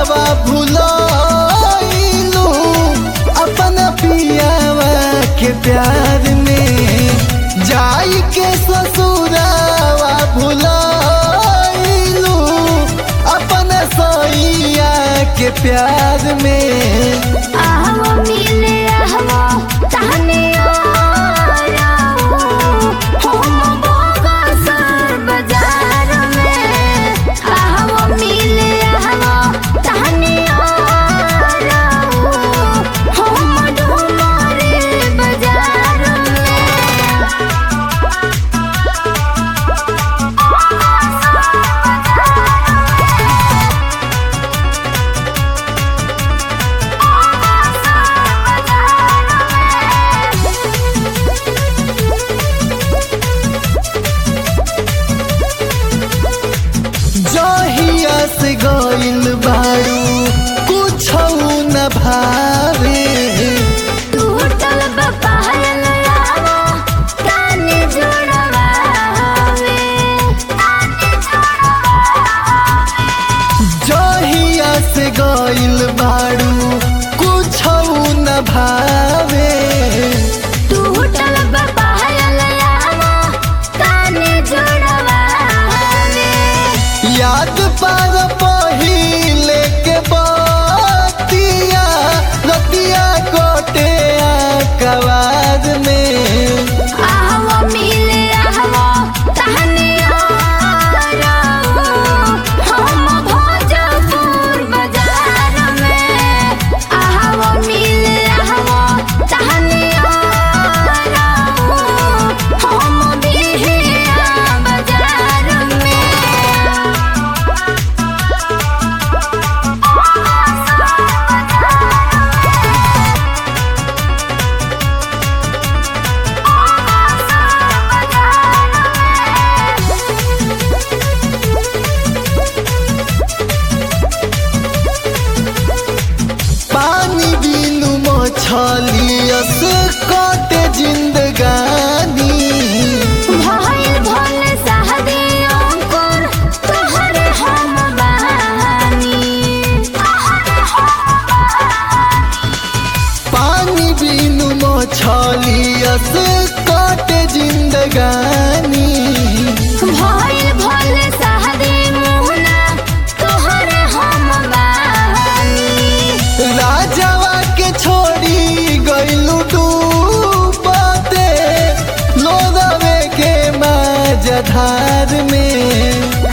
भुलाइलू अपन पियावा के प्यार में जाई के ससुरावा भुलाइलू अपन सैया के प्यार में आहवो मिले आहवो तहने हम बोगा सर बाजार में आहवो मिले आहवो तहने हम डुमरे बाजार जहिया से गइल बाड़ू कुछ न भावे टूटल बपायल आवो काने जोड़वावे जहिया से गइल बाड़ू कुछ न भावे टूटल बपायल आवो काने जोड़वावे याद पार पहिले के बतिया रतिया कोटे कवाद में आहवो मिले आहवो तहने हम भोजपुर बाजार में आहवो मिले आहवो तहने हम बिहिया बाजार में पानी बिनु मछलियस कटे जिंदगानी भइल भल सहदे अंकुर तोहरे हम बहानी पानी बिनु मछलियस कटे जिंदगानी भइल भल सहदे मुहना तोहरे हम बहानी राजावा के छोड़ी गइलू डूबते लोदवे के माझधार में